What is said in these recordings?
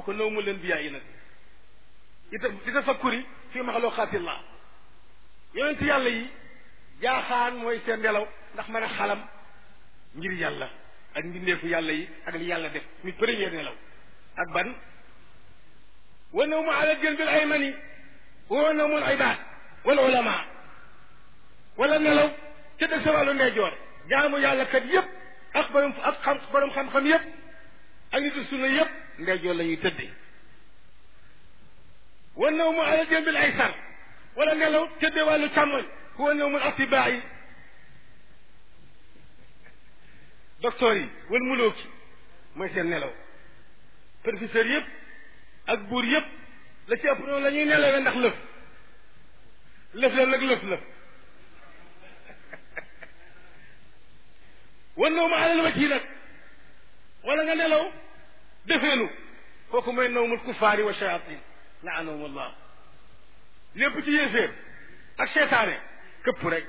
kooku naw mu leen biyaa yi nag ita di tafakkuri fi maxluqaatillah yonent yàlla yi jaaxaan mooy seen nelaw ndax mën a xalam ngir yàlla ak mbindeefu yàlla yi ak li yàlla def mi premier nelaw ak ban wa nawmu ala janbil aymani wa nawmul ibad wal ulama wala nelaw ca dëg sa wàllu ndeyjoor jaamu yàlla kat yépp ak borom ak xam borom xam-xam yépp ak nitu sunna yépp ndeyjoor la ñuy tëddee wa nawmu ala janbil aysar wala nelaw tëddee wàllu càmmoñ huwa nawmul atibaa yi docteur yi wal mulooki mooy seen nelaw professeur yëpp ak buur yëpp la ci ëpp noonu la ñuy nelawee ndax lëf lëf la nag lëf la wan nawmu alal wajhi nag wala nga nelaw defeenu kooku mooy nawmul kufaari wa shayatin laanahum allah lépp ci yéeféer ak seetaane këpp rek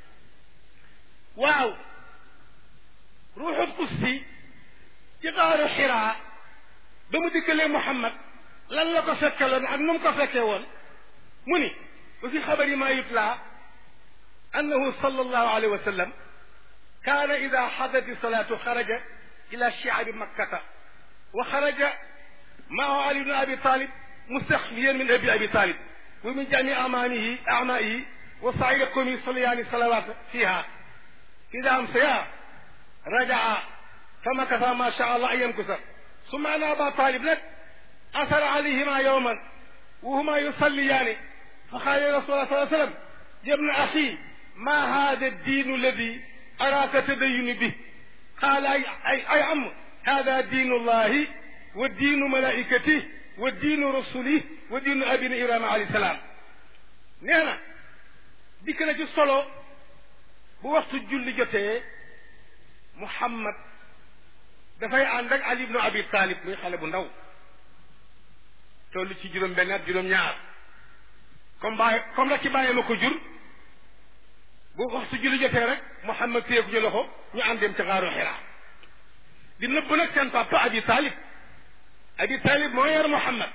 waaw ruuxul qudsi ci xaaru xiraa ba mu dikkalee Muhammad lan la ko fekkeloon ak nu mu ko fekkee woon mu ni wa fi xabari ma yutla annahu sallallahu alayhi wa sallam kaana ida xadati salaatu xaraja ila shiabi makkata wa xaraja maahu ali bnu abi talib mustaxfiyan min abi abi talib wa min jami amaanihi amaihi wa saida qawmi yusalliyaani salawat fiha ida amsaya rajaa fa makasa ma sha allah an yamkusa summa ana aba talib nag asara alayhima yowman wa huma yusalliyaani fa qaala rasulullah sallallahu alayhi wa sallam yabna axi ma hada diinu alladi araaka tadayuni bi qaala ay ay ay am hada diinu llahi wa diinu malaikatih wa diinu rasulih wa diinu abina ibrahima alayhi salaam nee na dikk na ci solo bu waxtu julli jotee Muhammad dafay ànd ak Ali ibnu Abi Talib muy xale bu ndaw toll ci juróom benn at juróom ñaar comme bàyyi comme rek ci bàyyi ma ko jur bu waxtu julli jotee rek Muhammad téye ko ci loxo ñu ànd dem ci xaaru Xiraa di nëbb nag seen papa Abi Talib Abi Talib moo yar Muhammad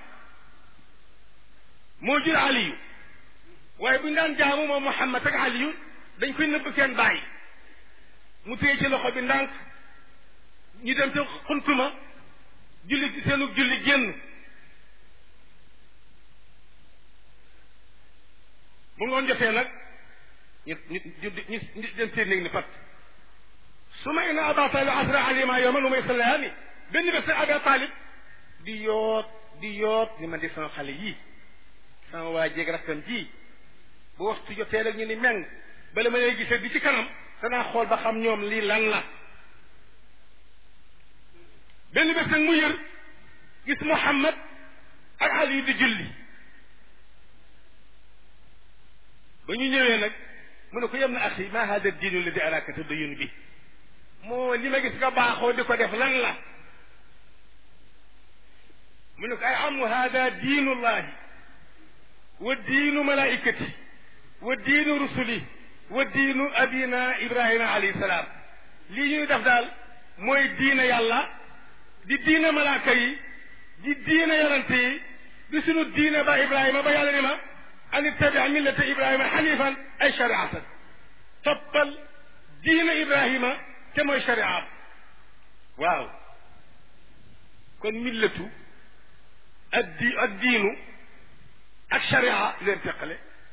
moo jur Aliyu waaye bu ñu daan jaamu moom Muhammad ak Aliyu dañ koy nëbb seen bàyyi mu téye ci loxo bi ndànk ñu dem ca xuntuma julli ci seenu julli génn bu ngoon jotee nag ñu ñu ñu ñu dem seen néeg ni pat su ma ina aba talib asra alima yowman lu may salayaani benn bés nag aba talib di yoot di yoot ni man di sama xale yii sama waa jéeg rakkam ji bu waxtu jotee rek ñu ni meng bala ma lay gisee bi ci kanam danaa xool ba xam ñoom lii lan la benn bés nag mu yër gis Muhammad ak Ali di julli ba ñu ñëwee nag mu ne ko yem na axi ma hada diinu la di araka tadayun bi moo li ma gis nga baaxoo di ko def lan la mu ne ko ay amu hada diinullahi wa diinu malaikati wa diinu rusuli wa diinu abina ibrahima alayhi salaam lii ñuy def daal mooy diina yàlla di diina malaaka yi di diina yonante yi di sunu diina ba ibrahima ba yàlla ni ma an ittabi millata ibrahima xanifan ay shariatan toppal diina ibrahima te mooy shariat waaw kon millatu ak di ak diinu ak sharia leen teqale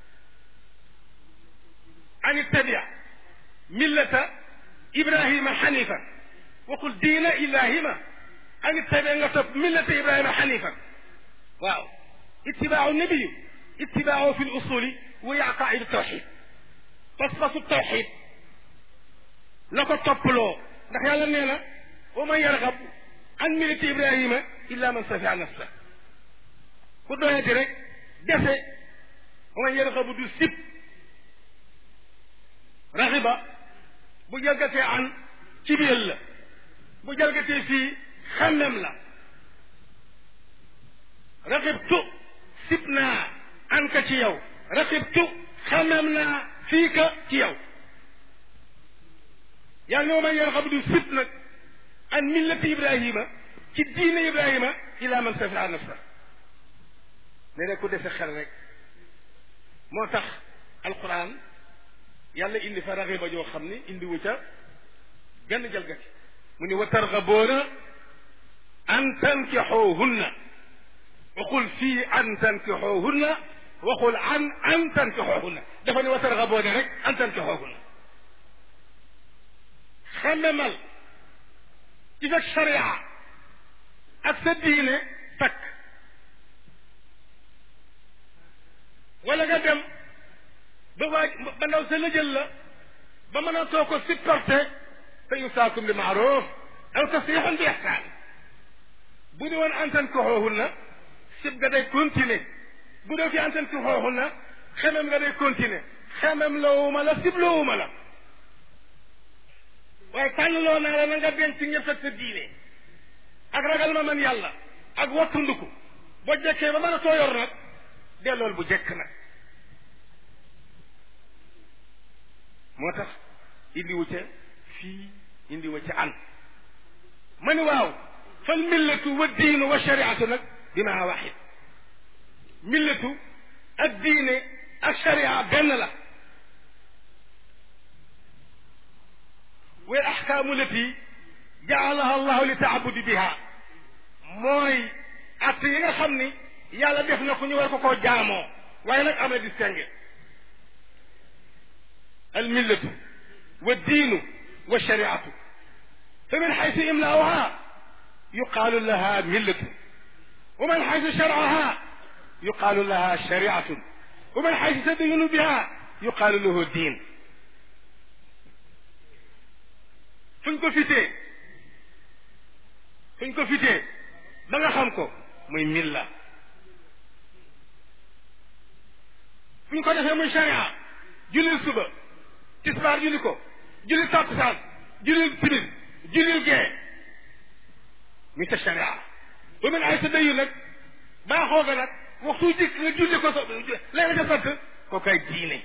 an ittabi millata ibrahima xanifan waxul diina ibrahima an ittabi nga topp millata ibrahima xanifan waaw ittibaau nabiyu ittibaau fi lusuli wa aqaidu tawxid pas-pasu tawxid la ko topploo ndax yàlla nee na wa man yarxab an millati ibrahima illa man safia nafsa ku doyati rek dese wa man yarxabu du sib raxiba bu jalgatee an ci biir la bu jalgatee fii xemmem la raxibtu sib naa an ka ci yow raxibtu xemmem naa fii ka ci yow yàlla ne man yarxabu du sib nag an millati ibrahima ci diine ibrahima ila man safiha nafsa ne rek ku dese xel rek moo tax alquran yàlla indi fa raxiba joo xam ni indi wu ca benn jalgati mu ni wa targaboona an tankixoohunna waxul fii an tankixoohunna waxul an an tankixoohunna dafa ne wa targaboona rek an tankixoohunna xememal ci fekk sharia ak sa diine takk wala nga dem ba waaj ba ndaw sa la jël la ba mën a too ko supporté fa imsaakum bi maaruf aw tasrixun bi ihsaan bu di woon antan ko xooxul na sib nga day continuer bu dee fi antan ko xooxul na xemem nga day continuer xemem loowuma la sib loowuma la waaye tànn loo naa la na nga denc ñëpp ak sa diine ak ragal ma man yàlla ak wattunduku boo jekkee ba mën a too yor nag dellool bu jekk nag moo tax indiwu ca fii indiwu ca an ma ni waaw fal millatu wa diinu wa shariatu nag bimaa waxid millatu ak diine ak sharia benn la wal axkaamu lati jaalaha allahu li taabudi biha mooy att yi nga xam ni yàlla def na ko ñu war ko koo jaamoo waaye nag am na distingue الملة والدين والشريعة فمن حيث إملاؤها يقال لها ملة ومن حيث شرعها يقال لها شريعة ومن حيث تدين بها يقال له دين fuñ ko fitee fuñ ko fitee ba nga xam ko muy milla fuñ ko defee muy sharia julil suba tisbaar julli ko julli takkusaan julli timis julli gee mi ta sharia ba mun ay sa dayu nag baaxoo ga nag waxtu jikk nga julli ko so léegi nga sant ko kay diine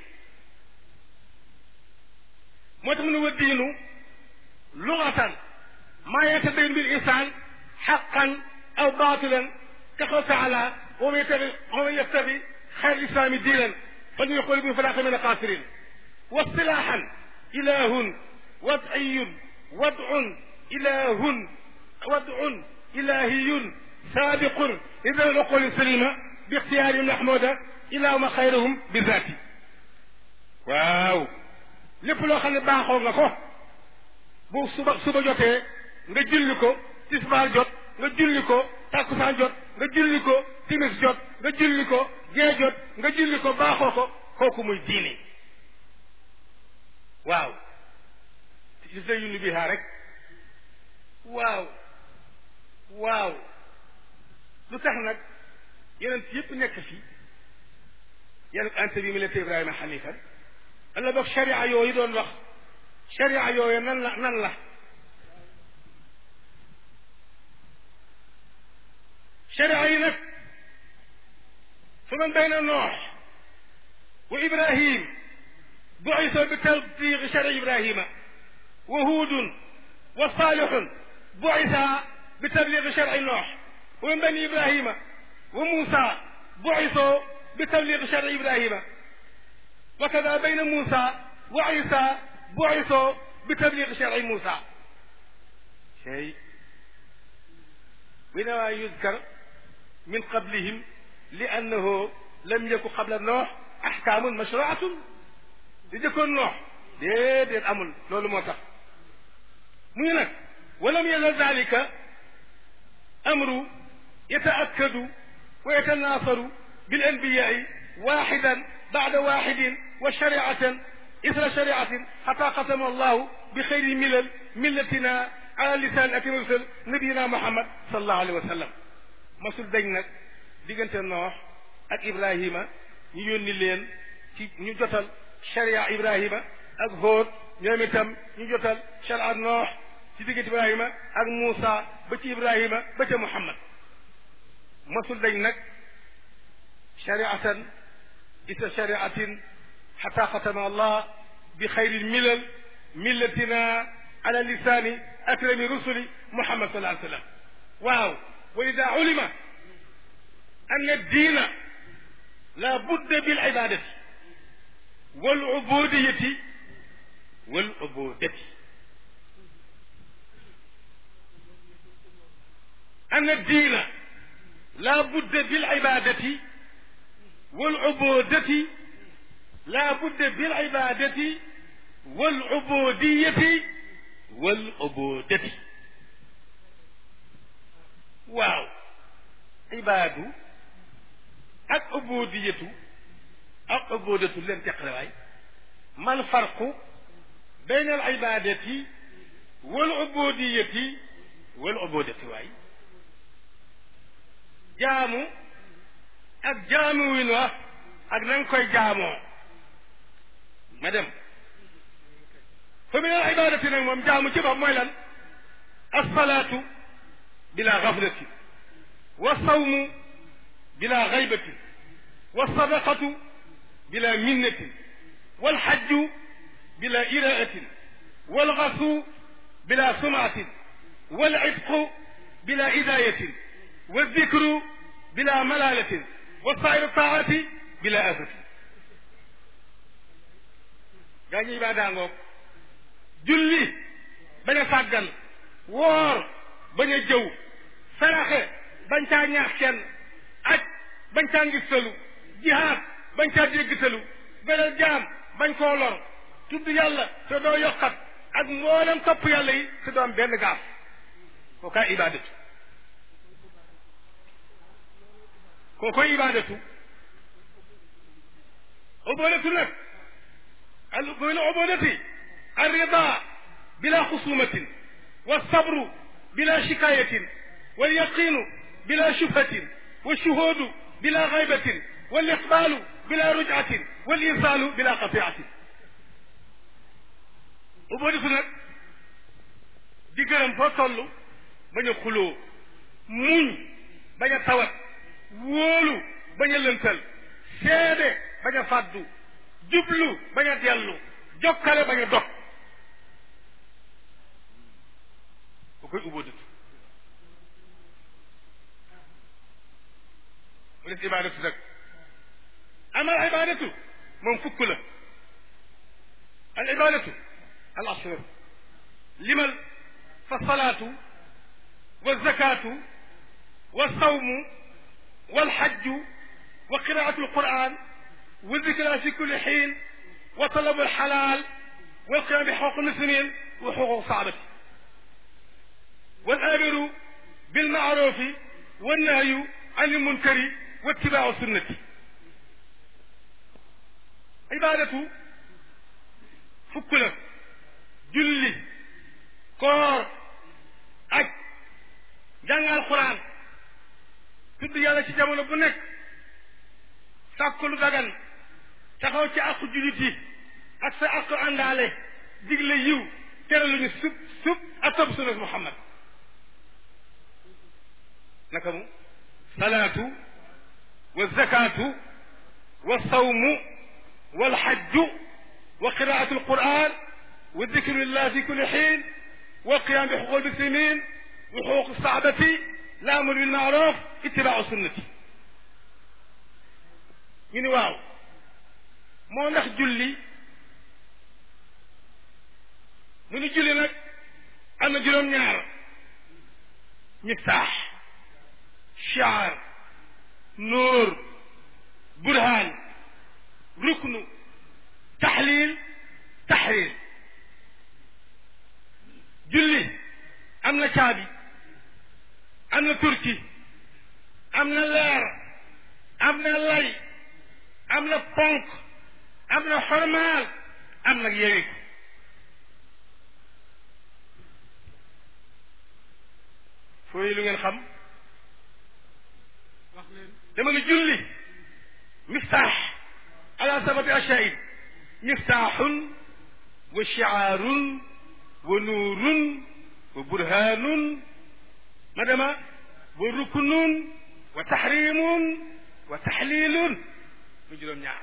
moo tax mu ne wa diinu lugatan maa yatabayanu bil insaan xaqan aw baatilan ka qaw taala wa man yattabi wa man yattabi xayr islaami diinan fa ñu yaqul bi falaaqa min alxaasirin واصطلاحا إله وضعي وضع إله وضع إلهي سابق إذا العقول السليمة باختيار محمودة إلى ما خيرهم بذاته waaw lépp loo xam ne baaxoo nga ko bu suba suba jotee nga julli ko tisbaar jot nga julli ko takkusaan jot nga julli ko timis jot nga julli ko gee jot nga julli ko baaxoo ko kooku muy diine waaw gis na yunni bihaa rek waaw waaw lu tax nag yeneen yëpp nekk fi yeneen ante bi millati ibrahima xanifan alla boog sharia yooyu doon wax sharia yooyu nan la nan la sharia yi nag fa man bayna noox wa ibrahim بعث بتبليغ شرع إبراهيم وهود وصالح بعث بتبليغ شرع نوح ومن بني إبراهيم وموسى بعثوا بتبليغ شرع إبراهيم وكذا بين موسى وعيسى بعثوا بتبليغ شرع موسى شيء بينما يذكر من قبلهم لأنه لم يكن قبل نوح أحكام مشروعة di jëkkoon noox déedéet amul loolu moo tax mu ngi nag walam yazal dalika amru yataakkadu wa yatanaasaru bil anbiyaai waxidan bada waxidin wa shariatan isra shariatin xata qasama allahu bi xayri milal millatina ala lisan atim rusul nabiyina muhammad salallahu alayhi wa sallam masul dañ nag diggante noox ak ibrahima ñu yónni leen ci ñu jotal sharia ibrahima ak hóot ñoom itam ñu jotal sharia noox ci diggante ibrahima ak Muusa ba ci ibrahima ba ca muhammad masul dañ nag shariatan isa shariatin xata xatama allah bi xayri milal millatina ala lisani akrami rusuli muhammad sallallahu alayhi wa sallam waaw wa ida ulima an addiina la budda bil ibadati wal ubudiyati wal ubudati an addiina la budda bil ibadati wal ubudati la budda bil ibadati wal ubudiyati wal ubudati waaw ibaadu ak ubudiyatu ak ubudatu leen teqale waay mal farqu bayna al ibadati wal ubudiyati wal ubudati waay jaamu ak jaamu win wa ak na nga koy jaamoo ma dem fa min al ibadati nag moom jaamu ci bopp mooy lan alsalaatu bila gaflatin wa sawmu bila gaybatin wa sadaqatu bila minnatin walxajju bila iraatin walgasu bila sumaatin walcitqu bila idayatin waldikru bila malalatin wa sairu taati bila asatin gaa ñi ibaadaa ngoog julli bañ a sàggan woor bañ a jëw saraxe bañ caa ñaax kenn aj bañ caa ngistalu jihaad bañ caa déggtalu beral jaam bañ koo lor tudd yàlla te doo yokkat ak mboolem topp yàlla yi te doo am benn gaaf koo kaay ibaadatu koo koy ibaadatu ubudatu nag al min ubudati الرضا بلا خصومة والصبر بلا شكاية واليقين بلا شبهة والشهود بلا غيبة والإقبال بلا رجعة والإنسان بلا قطيعة uboditu nag di gërëm foo toll bañ a xuloo muñ bañ a tawat wóolu bañ a lëntal seede bañ a fàddu jublu bañ a dellu jokkale bañ a dog bu koy ubodatu mu des ibadatu nag amal ibadatu moom fukk la al ibadatu al ashur limal fa salaatu wa zakaatu wa sawmu wal hajju wa qiraatu alquran wa zikra fi kulli xiin wa talabu alxalaal wal qiyaam bi xuquuq almuslimin wa xuquuq saabati wal amiru bilmaarufi wannahyu an almunkari wa ittibaau sunnati ibadatu fukk la julli koor aj jàng alquran tudd yàlla ci jamono bu nekk sàkku lu dagan taxaw ci àqu jullit yi ak sa àqu àndaale digle yiw tere lu ñu sub sub ak topp sunna muhammad naka mu salaatu wa zakaatu wa sawmu wal hajju wa qiraatu alquran wa dikrillah fi kulli xiin wa qiyam bi xuquq almuslimin wa xuquq saabati la amru bil maaruf ittibaau sunnati ñu ni waaw moo ndax julli mu ni julli nag am na juróom-ñaar miftaax shaar nóor burhaan ruknu taxliil taxriir julli am na caabi am na turki am na leer am na lay am na ponk am na xormaal am nag yewi fooy lu ngeen xam dama ne julli miftaax ala sabati ashayin miftaaxun wa shicaarun wa nuurun wa burhaanun ma dama wa ruknun wa taxrimun wa taxliilun mu juróom ñaar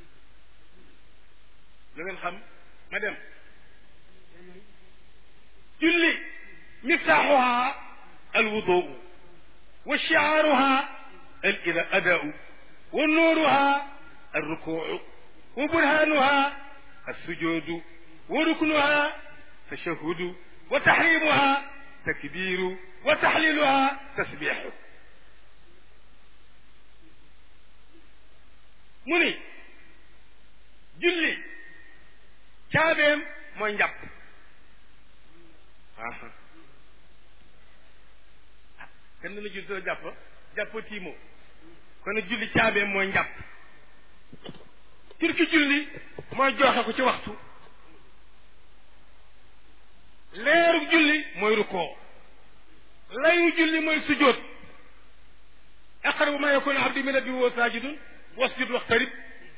lu ngeen xam ma dem julli miftaaxuha الوضوء وشعارها الأداء ونورها الركوع وبرهانها السجود وركنها تشهد وتحريمها تكبير وتحليلها تسبيح mu ni julli caabeem mooy njàpp kenn dana julli doo jàpp jàpp tiimo kon julli caabeem mooy njàpp turki julli mooy joxe ko ci waxtu leeru julli mooy rukkoo layu julli mooy sujjóot aqrabu ma yakunu abdi min rabbi wa sajidun wasjud waxtarib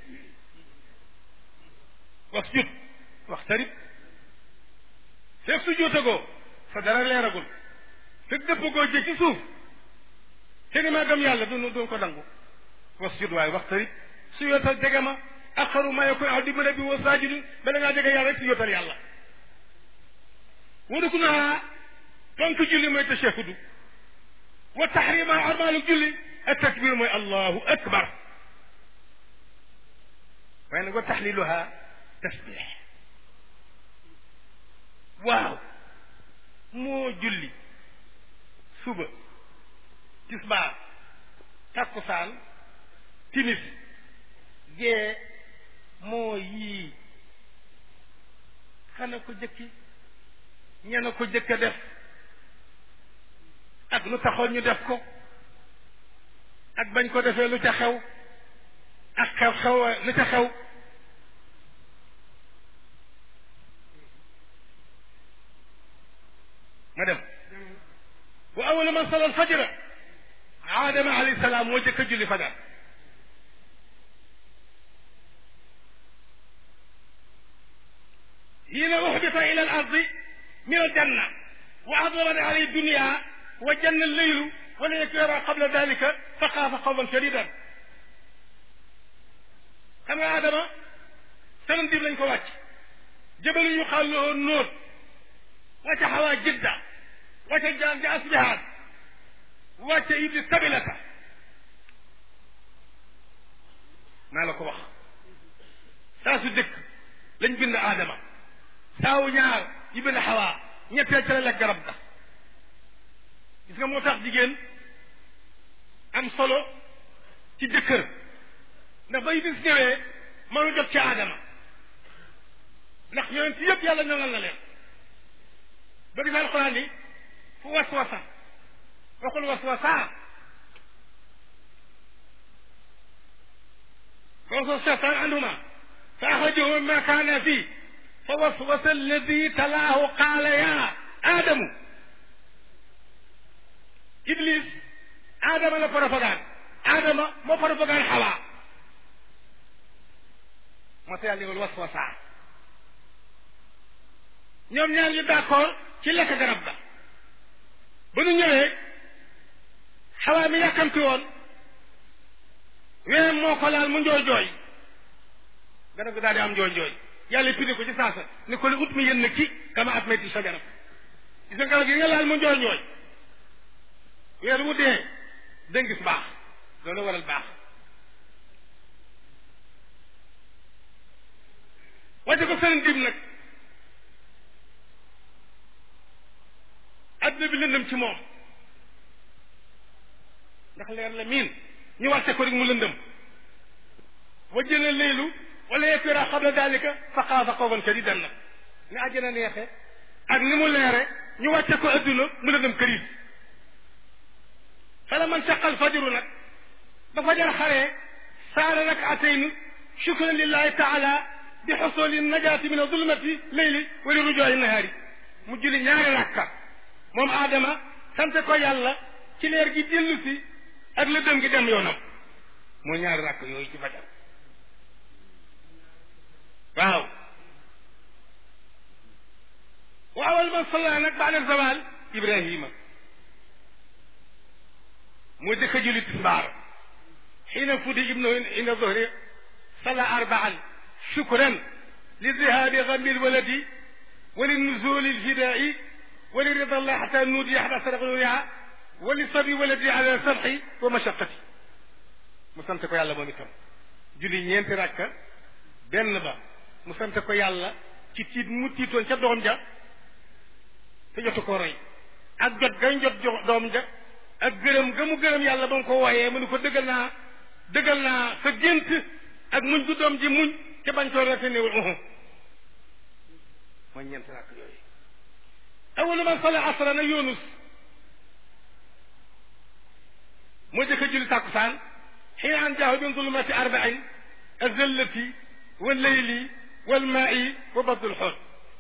wasjud waxtarib fekk sujjóotagoo sa dara leeragul fekk dëppagoo jë ci suuf te ni maa gëm yàlla du du ko dangu wasjud waaye waxtarib sujjóotal jege ma aqrabu ma yakunu abdi min rabbi wa sajidun bala ngaa jege yàlla rek sujjóotal yàlla waruku naa tonk julli mooy tashahudu wa taxrima armaalu julli ak takbir mooy allahu akbar waaye nag wa taxliluha tasbix waaw moo julli suba tisbaar takkusaan timis gee moo yii xana ko jëkki ñena ko jëkk a def ak lu taxoon ñu def ko ak bañ ko defee lu ca xew ak xew xew lu ca xew ma dem wa awala man sala alfajra aadama alayhi salaam moo jëkk a julli fajar hiina uxbita ila al ardi min aljanna wa adlamat alayhi dunia wa janna alleylu wala yakra qabla dalika fa xaafa xawfan shadidan xam nga Adama sënam dib lañ ko wàcc jëbalu ñu xaal loo nóor wàcce xawaa jidda wàcce jaan ja asbihaan wàcce ibli sabilata naa la ko wax saa su dëkk lañ bind Adama saawu ñaar yi bind xawaa ñetteel ca la lekk garab ga gis nga moo tax jigéen am solo ci jëkkër ndax bay bis ñëwee mënu jot ci aadama ndax yonent ci yëpp yàlla ñoŋal na leen ba gis alxuraan ni fu waswasa waxul waswasa waswasa seytaan anhuma fa axrajahu mimma kaana fii fa waswasa alladi talaahu qaala yaa aadamu iblis aadama la propagande aadama moo propagande xawaa moo tax yàlla yowal waswasa ñoom ñaar ñu d'accord ci lekk garab ga ba nu ñëwee xawaa mi yàkkamti woon ween moo ko laal mu njooy jooy garab ga daal di am njooy jooy yàlla pindi ko ci saasa ni ko li ut mi yéen na ci kama at metti sa garab gis nga garab gi nga laal mu njooy njooy weer wu dee danga gis baax loolu waral baax wàcce ko seen dim nag adduna bi lëndëm ci moom ndax leer la miin ñu wàcce ko rek mu lëndëm wajjana leylu wala yakira qabla dalika fa xaafa xawfan shadidan nag ni àjjana neexe ak ni mu leere ñu wàcce ko adduna mu lëndëm këriis fala man saqal fajiru nag ba fajar xaree saara rakatayni shukran lillahi taala bi xusuli najaati min zulmati leyli wa li rujooyi nahaari mu julli ñaari rakka moom aadama sante ko yàlla ci leer gi dellu si ak lëndëm gi dem yoonam mooy ñaari rakk yooyu ci fajar waaw wa awal man salla nag baada zawal ibrahima moo jëkk a julli tisbaar xiina fudi ibnu inda zuhri salla arbaan shukran li dhihaabi gammi lwaladi wa li nuzuli lfidaai wali ridallah xata nuudi xata sadaqluyaa wali sabi waladi ala sabxi wa mashaqati mu sant ko yàlla moom itam julli ñeenti rakka benn ba mu sant ko yàlla ci tiit mu tiitoon ca doom ja te jotu ko roy ak jot gañ jot jo doom ja ak gërëm ga mu gërëm yàlla ba mu ko wooyee mu ni ko dëggal naa dëggal naa sa gént ak muñ gu doom ji muñ te bañ koo rete néewul uhu mooy ñeenti rakk yooyu awalu man sala asra na yunus moo jëkk a julli tàkkusaan xiina an jaahu min zulumati arbain azallati wa leyli wal maai wa badul xool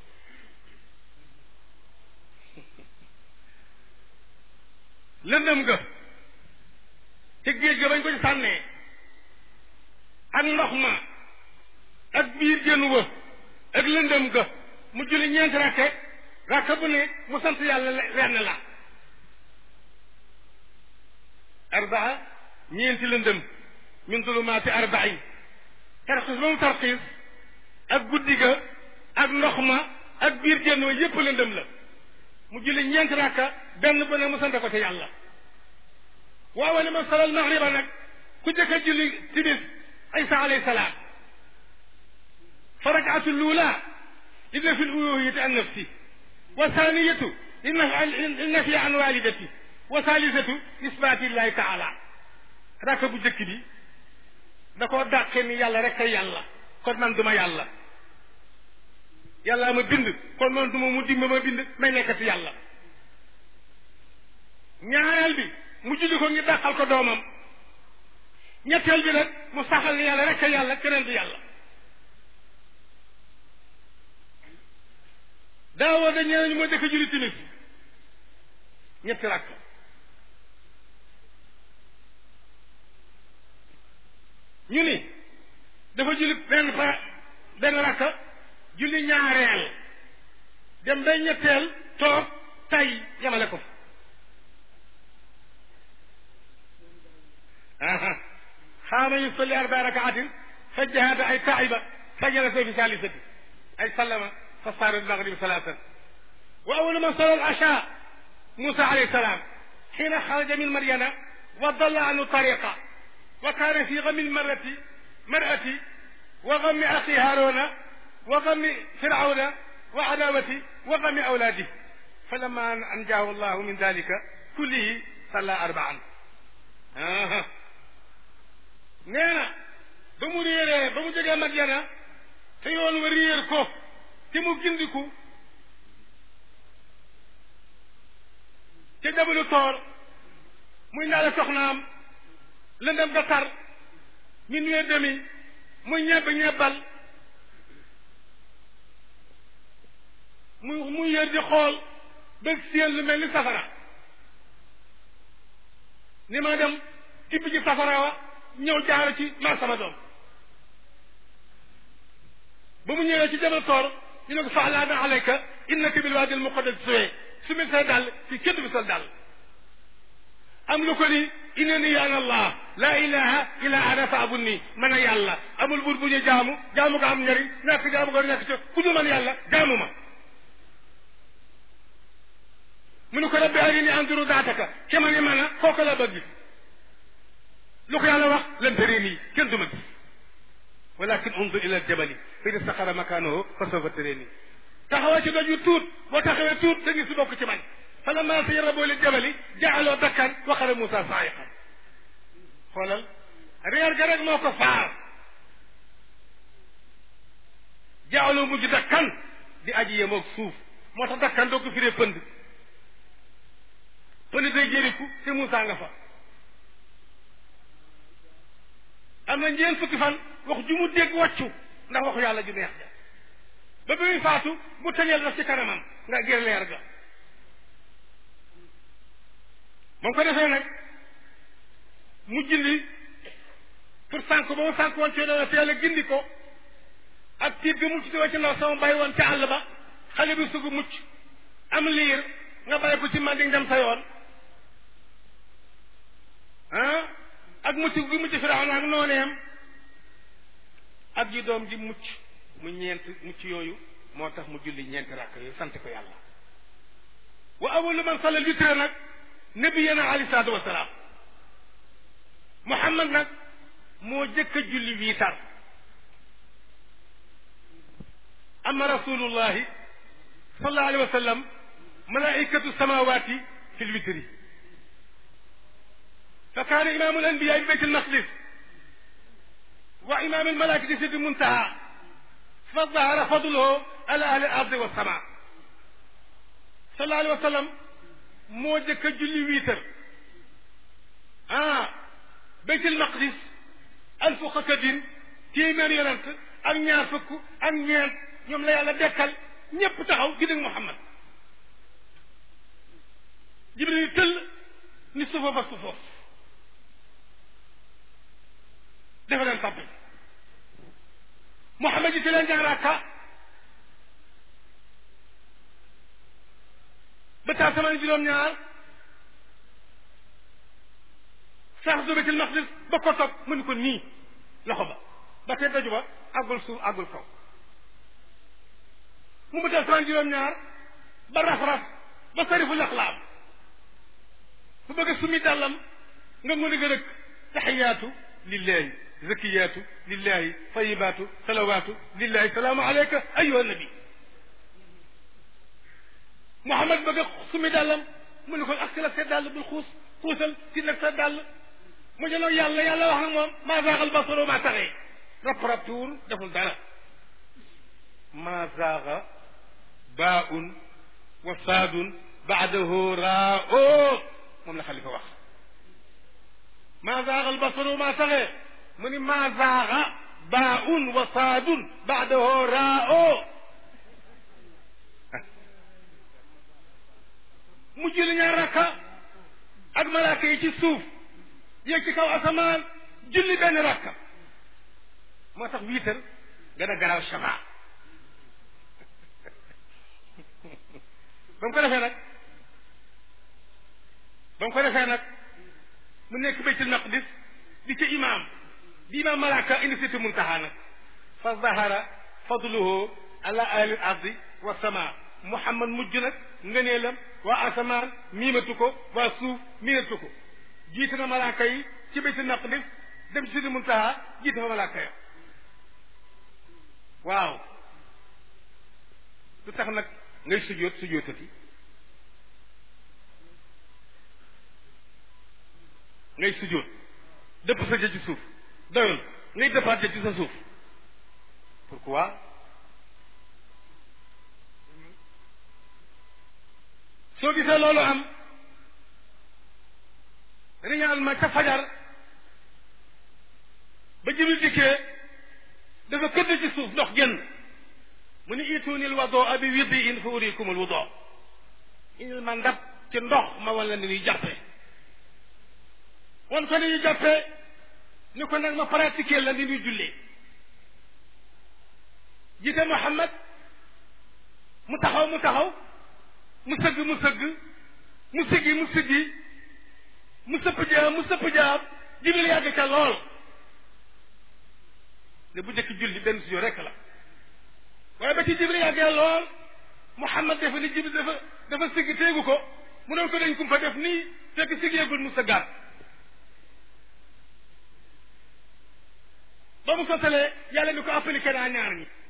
lëndëm ga te géej ga bañ ko ci sànnee ak ndox ma ak biir jën wa ak lëndëm ga mu julli ñeenti rakke rakka bu ne mu sant yàlla lenn la arbaa ñeenti lëndëm min zulumaati arbain tarxiis ba mu tarxiis ak guddi ga ak ndox ma ak biir jën wa yépp lëndëm la mu julli ñeenti rakka benn bu ne mu sant ko ci yàlla waaw ne ma salal magriba nag ku jëkk a julli timis isa alayhi salaam fa rakaatu luula li nafi luluhiyati an nafsi wa thaniyatu li nafi an walidati wa thalithatu isbaati llahi taala rakka bu jëkk bi da koo dàqe ni yàlla rek kay yàlla kon man duma yàlla yàlla ma bind kon man duma mu dimba ma bind may nekkati yàlla ñaareel bi mu julli ko ngi dàqal ko doomam ñetteel bi nag mu saxal ni yàlla rek kay yàlla keneen du yàlla daawoo da ñeenañu moo dëkk julli timis ñetti rakk ñu ni dafa julli benn fa benn rakka julli ñaareel dem bay ñetteel toog tay yamale ko fa xaama yusalli arba rakaatin fa jahada ay taiba fa jalasa fi salisati ay sallama fa saara almaghrib salatan wa awalu man salla al-asha Musa alayhi salam حين خرج من مريم وضل عنه طريقا وكان في غم المرأة مرأة وغم أخي هارون وغم فرعون وعداوة وغم أولاده فلما أنجاه الله من ذلك كله صلى أربعا آه. نينا بمو ريري بمو جيغي مدينة te yoon wa réer ko te mu gindiku ca jabalu toor muy ndaale soxnaam lëndëm ga tar min wee demi muy ñebb ñebbal muy muy yër di xool ba séen lu mel ni safara ni ma dem tibb ci safara wa ñëw jaara ci ma sama doom ba mu ñëwee ci jabal toor ñu ne ko faalaana alayka innaka bil waadi al muqaddas suwee su mil say dàll ci kenn bi sol dàll am lu ko ni innani ana allah la ilaha illa ana faabudni man a yàlla amul buur bu ñu jaamu jaamu ko am njariñ ñàkk jaamu ko ñàkk ci ku dul man yàlla jaamu ma mu ne ko rabbi arini anduru daataka ke ma ni man a kooku la bëgg lu ko yàlla wax lan tarini kenn du ma gis walakin undur ila aljabali fa in istaqara makanahu fa sawfa tarini taxawal ci doj yu tuut boo taxawee tuut da ngi si bokk ci man fa lamma tajarrabu lil jabali jaaloo dakkan wa xara Moussa saayiqan xoolal reer ga rek moo ko faar jaaloo mujj dakkan di aji yemoog suuf moo tax dakkan doo ko firee pënd pënd day jëriku te Moussa nga fa am na ñeent fukki fan wax ju mu dégg wàccu ndax waxu yàlla ju neex ja ba bi muy faatu mu tëjal daf ci kanamam nga gër leer ga moom ko defee nag mu gindi pour sànk ba mu sànk woon ci doon te yàlla gindi ko ak tiit ga mu ci ci ndaw sama bàyyi woon ca àll ba xale bi sugu mucc am liir nga bàyyi ko ci manding dem sa yoon ah ak mucc gi mucc Firawna ak nooneem ak ji doom ji mucc mu ñeent mucc yooyu moo tax mu julli ñeenti rakk yooyu sant ko yàlla wa awalu man salla witre nag nabiyana alayhi salaatu wasalaam Muhammad nag moo jëkk a julli wiitar ama rasulullahi sallallahu alayhi wa sallam malaikatu samawati fi lwitri fa kaana imamu alanbiya bi bayt almaqdis wa imam almalaikati fi lmuntaha fa dahara fadluhu ala ahli al ardi walsama sallallahu alayhi wa sallam moo jëkk a julli wiitar ah bayt almaqdis alfu xakadin téeméer yonent ak ñaar fukk ak ñeent ñoom la yàlla dekkal ñépp taxaw gi dëgg Muhammad jibril tëll ni suufa ba suufoof dafa leen tàppe Muhammad yi ci leen ñaar rakka ba taa sama juróom-ñaar sax du baytul maqdis ba ko toog mënu ko nii loxo ba ba tey daju ba àggul suuf àggul kaw mu mu def sama juróom-ñaar ba raf-raf ba sarifu laxlaam bu bëgg a sumi dàllam nga mën a gën a taxiyaatu lillahi zakiyaatu lillahi tayibaatu salawaatu lillahi salaamu aleyka ayuha nabi Muhammad bëgg a sumi dàllam mu ne ko ak si la sa dàll bul xuus xuusal si nag sa dàll mu jëloo yàlla yàlla wax nag moom maa zaaxal basaro maa taxee rap rap tuur deful dara maa zaaxa baaun wa saadun baadahu raa o moom la xalifa wax maa zaaxal basaro maa taxee mu ni maa zaaxa baaun wa saadun baadahu raa o mu julli ñaar rakka ak malaaka yi ci suuf yéeg ci kaw asamaan julli benn rakka moo tax wiitar gën a garaaw shafa ba mu ko defee nag ba mu ko defee nag mu nekk baytul maqdis di ca imaam di imaam malaaka indi siti muntaha nag fa zahara fadluhu ala ahli ardi wa sama muhammad mujj nag ngëneelam waa asamaan miimatu ko waa suuf miinatu ko jiite na malaaka yi ci baytul maqdis dem ci siti muntaha jiite fa malaaka ya waaw lu tax nag ngay sujjóot sujjóotati ngay sujjóot dëpp sa jë ci suuf doyul ngay dëppaat jë ci sa suuf pourquoi soo gisee loolu am riñaan ma ca fajar ba jibril dikkee dafa këdd ci suuf ndox génn mu ni ituunil wado abi widdi in fa urikumul wudo indil ma ndab ci ndox ma wala ni ñuy jàppe wan ko ni ñuy jàppe ni ko nag ma pratiquer la ni ñuy jullee jiite Muhammad mu taxaw mu taxaw mu sëgg mu sëgg mu siggi mu siggi mu sëpp jaam mu sëpp jaam jibril yàgg ca lool ne bu njëkk julli benn sujjóot rekk la waaye ba ci jibril yàggee lool Muhammad dafa ni jibril dafa dafa siggi téegu ko mu doon ko dañ kum fa def nii fekk siggeegul mu sëggaat ba mu sottalee yàlla ni ko appliqué naa ñaar ñi